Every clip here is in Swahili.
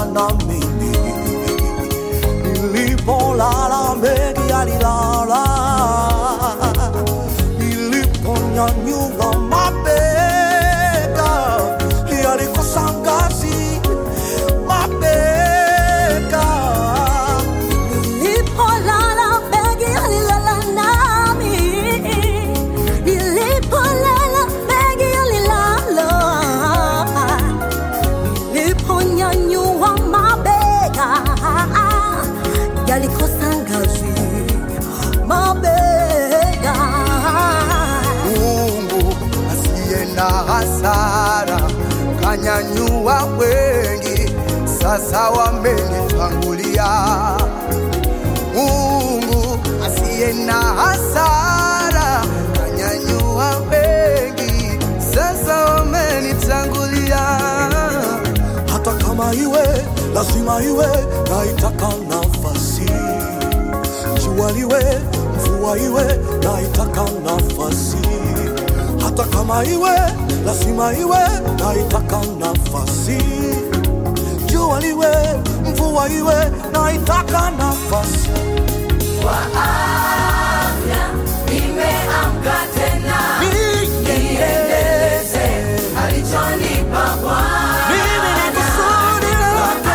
alilala na mimi, nilipolala mengi alilala, niliponyanyua mabega yalikosa ngazi, mabega Nilipolala begi alilala nami, nilipolala begi alilala, niliponyanyua mabega yalikosa ngazi, mabega Mungu asiye na hasara kanyanyua wengi, sasa wamenitangulia. Mungu asiye na hasara kanyanyua wengi, sasa wamenitangulia. Hata kama iwe lazima iwe, naitaka nafasi jua liwe mvua iwe naitaka nafasi hata kama iwe lazima iwe naitaka nafasi jua liwe mvua iwe naitaka nafasi Nimeamka tena niendeleze alichonipa Bwana. mimi ni kusudi lake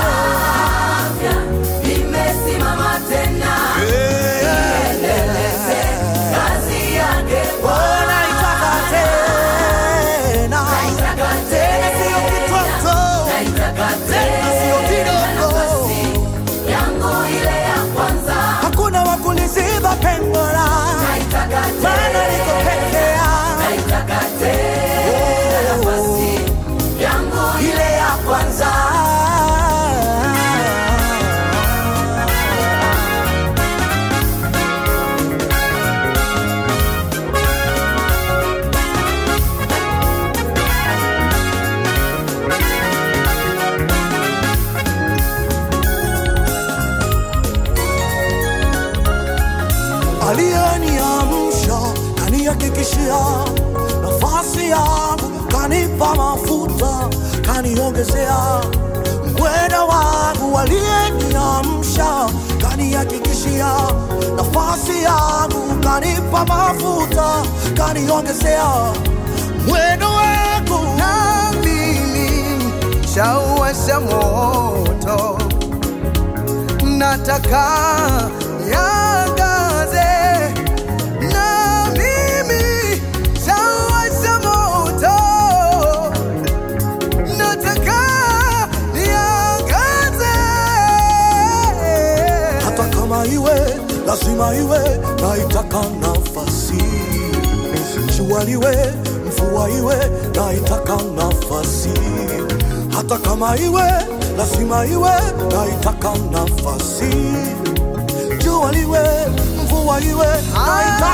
Nimesimama tena niendeleze kazi yake Bwana. naitaka tena Naitaka tena sio tena, kitoto naitaka tena sio tena kidogo nafasi yangu ile ya kwanza. hakuna wakuliziba pengo la Naitaka maana niko peke yangu naitaka tena nafasi yangu ile ya kwanza. aliyeniamsha kanihakikishia nafasi yangu, kanipa mafuta, kaniongezea mwendo wangu. Aliyeniamsha kanihakikishia nafasi yangu, kanipa mafuta, kaniongezea mwendo wangu. Na mimi shauwasha moto nataka yangaze na mimi shawasha moto nataka yangaze hata kama iwe lazima iwe naitaka nafasi jua liwe mvua iwe naitaka nafasi hata kama iwe lazima iwe naitaka nafasi jua liwe mvua iwe naitaka